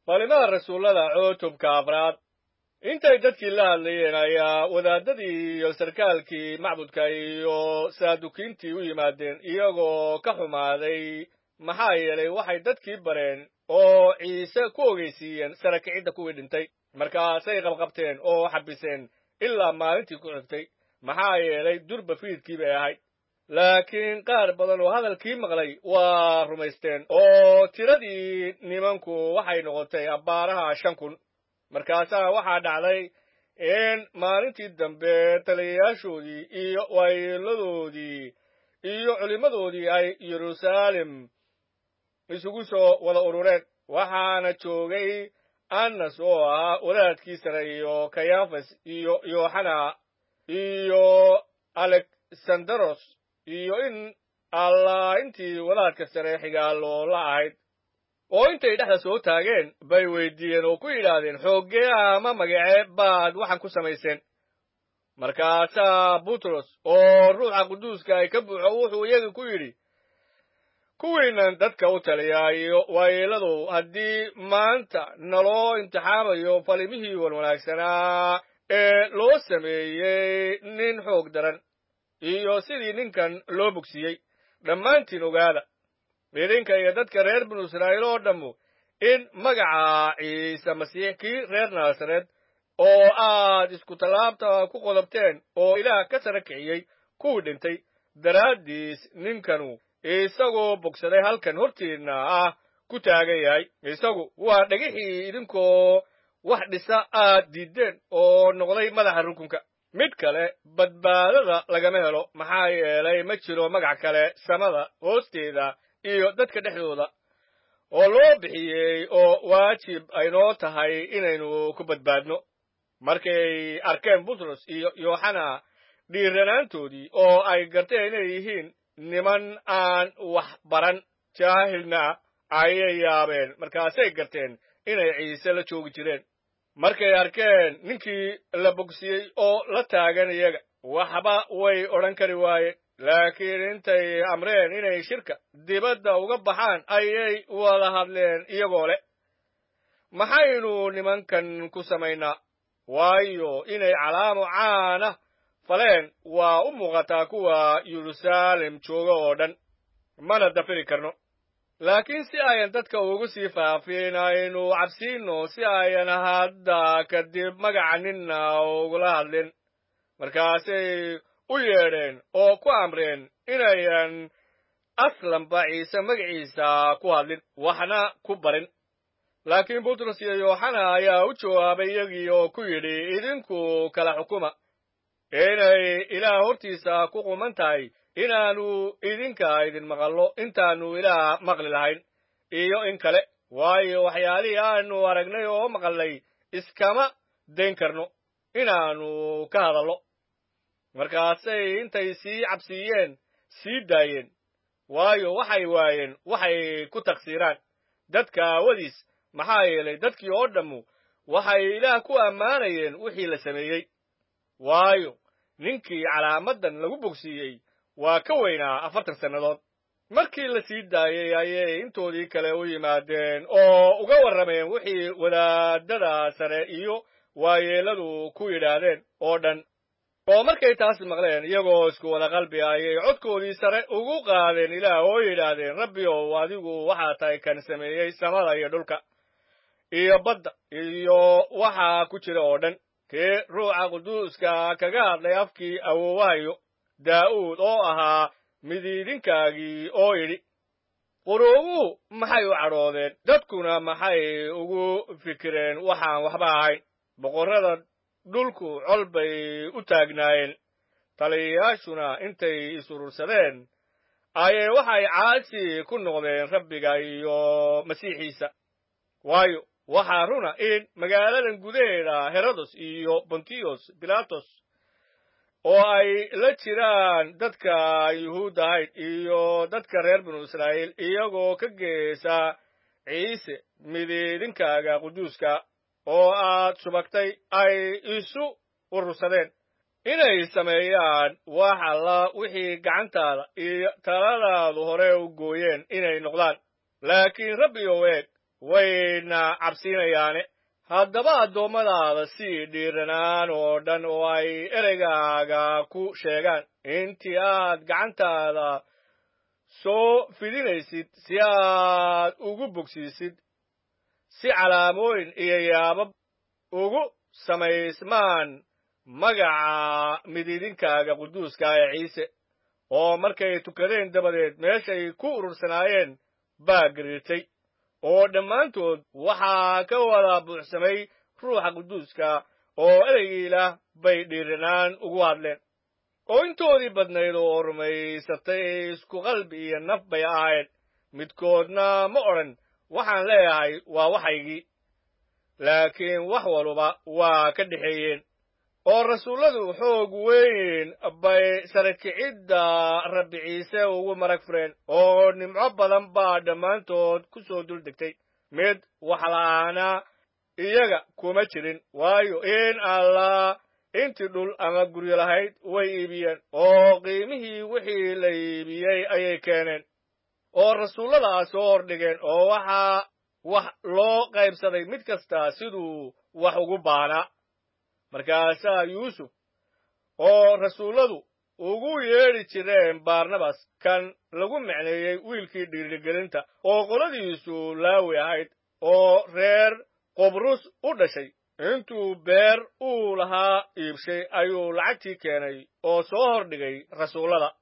falimada rasuullada cutubka afraad intay dadkii la hadlayeen ayaa wadaadadii iyo sarkaalkii macbudka iyo saadukiintii u yimaadeen iyagoo ka xumaaday maxaa yeelay waxay dadkii bareen oo ciise ku ogeysiiyeen sara kicidda kuwii dhintay markaasay qabqabteen oo xabiseen ilaa maalintii ku xigtay maxaa yeelay durba fiidkii bay ahayd laakiin qaar badan oo hadalkii maqlay waa rumaysteen oo tiradii nimanku waxay noqotay abbaaraha shan kun markaasaa waxaa dhacday in maalintii dambe taliyayaashoodii iyo waayeeladoodii iyo culimmadoodii ay yeruusaalem isugu soo wada urureen waxaana joogay annas oo ahaa wadaadkii sare iyo kayafas iyo yooxana iyo alexandaros iyo in allah intii wadaadka sare xigaaloo la ahayd oo intay dhexda soo taageen bay weydiiyeen oo ku yidhaahdeen xooggee ama magacee baad waxaan ku samayseen markaasaa butros oo ruuxa quduuska ay ka buuxo wuxuu iyagii ku yidhi kuwiinan dadka u taliyaa iyo waayeeladow haddii maanta naloo imtixaamayo falimihii wanwanaagsanaa ee loo sameeyey nin xoog daran iyo sidii ninkan loo bogsiiyey dhammaantiin ogaada idinka iyo dadka reer binu israa'iil oo dhammu in magaca ciise masiix kii reer naasareed oo aad isku tallaabta ku qodobteen oo ilaah ka sara kiciyey kuwii dhintay daraaddiis ninkanu isagoo bogsaday halkan hortiinna ah ku taagan yahay isagu waa dhagixii idinkoo wax dhisa aad diiddeen oo noqday madaxa rukunka mid kale badbaadada lagama helo maxaa yeelay ma jiro magac kale samada hoosteeda iyo dadka dhexdooda oo loo bixiyey oo waajib aynoo tahay inaynu ku badbaadno markay arkeen butros iyo yooxana dhiiranaantoodii oo ay garteen inay yihiin niman aan wax baran jaahilna ayay yaabeen markaasay garteen inay ciise la joogi jireen markay arkeen ninkii la bogsiyey oo la taagan iyaga waxba way odhan kari waayeen laakiin intay amreen inay shirka dibadda uga baxaan ayay wada hadleen iyagoo leh maxaynu nimankan ku samaynaa waayo inay calaamo caana faleen waa u muuqataa kuwa yeruusaalem jooga oo dhan mana dafiri karno laakiin si ayan dadka ugu sii faafin aynu cabsiinno si ayan hadda kadib magaca ninna ugula hadlin markaasay u yeedheen oo ku amreen inayan aslanba ciise magaciisa ku hadlin waxna ku barin laakiin butros iyo yooxana ayaa u jawaabay iyagii oo ku yidhi idinku kala xukuma inay ilaah hortiisa ku quman tahay inaannu idinka idin maqallo intaannu ilaah maqli lahayn iyo in kale waayo waxyaalihii aanu aragnay oo maqalnay iskama dayn karno inaannu ka hadallo markaasay intay sii cabsiiyeen sii daayeen waayo waxay waayeen waxay ku taqsiiraan dadka aawadiis maxaa yeelay dadkii oo dhammu waxay ilaah ku ammaanayeen wixii la sameeyey waayo ninkii calaamaddan lagu bogsiiyey waa ka weynaa afartan sannadood markii la sii daayey ayay intoodii kale u yimaadeen oo uga warrameen wixii wadaadada sare iyo waayeelladu ku yidhaahdeen oo dhan oo markay taas maqleen iyagoo isku wada qalbi ayay codkoodii sare ugu qaadeen ilaah oo yidhaahdeen rabbi ow adigu waxaa tahay kan sameeyey samada iyo dhulka iyo badda iyo waxaa ku jira oo dhan kee ruuxa quduuska kaga hadlay afkii awoowahayo daa'uud oo ahaa midiidinkaagii oo yidhi quruubuhu maxay u cadhoodeen dadkuna maxay ugu fikireen waxaan waxba ahayn boqorrada dhulku col bay u taagnaayeen taliyayaashuna intay isurursadeen ayay waxay caasi ku noqdeen rabbiga iyo masiixiisa waayo waxaa runa in magaaladan gudaheeda herodos iyo bontiyos bilatos oo ay la jiraan dadka yuhuud ahayd iyo dadka reer binu israa'iil iyagoo ka geesa ciise midiidinkaaga quduuska oo aad subagtay ay isu urursadeen inay sameeyaan wax alla wixii gacantaada iyo taladaadu hore u gooyeen inay noqdaan laakiin rabbi ow eeg wayna cabsiinayaane haddaba addoommadaada sii dhiiranaan oo dhan oo ay ereygaaga ku sheegaan intii aad gacantaada soo fidinaysid si aad ugu bogsiisid si calaamooyin iyo yaabab ugu samaysmaan magaca midiidinkaaga quduuska ee ciise oo markay tukadeen dabadeed meeshay ku urursanaayeen baa gariirtay oo dhammaantood waxaa ka wada buuxsamay ruuxa quduuska oo ereygii ilaah bay dhiiranaan ugu hadleen oo intoodii badnayd oo rumaysatay isku qalbi iyo naf bay ahayd midkoodna ma odhan waxaan leeyahay waa waxaygii laakiin wax waluba waa ka dhexeeyeen oo rasuulladu xoog weyn bay sarakicidda rabbi ciise ugu marag fureen oo nimco badan baa dhammaantood ku soo dul degtay mid waxla'aana iyaga kuma jirin waayo in allah intii dhul ama guryo lahayd way iibiyeen oo qiimihii wixii la iibiyey ayay keeneen oo rasuulladaa soo hordhigeen oo waxaa wax loo qaybsaday mid kasta siduu wax ugu baanaa markaasaa yuusuf oo rasuulladu ugu yeedhi jireen baarnabas kan lagu macneeyey wiilkii dhiirigelinta oo qoladiisu laawi ahayd oo reer qobrus u dhashay intuu beer uu lahaa iibshay ayuu lacagtii keenay oo soo hordhigay rasuullada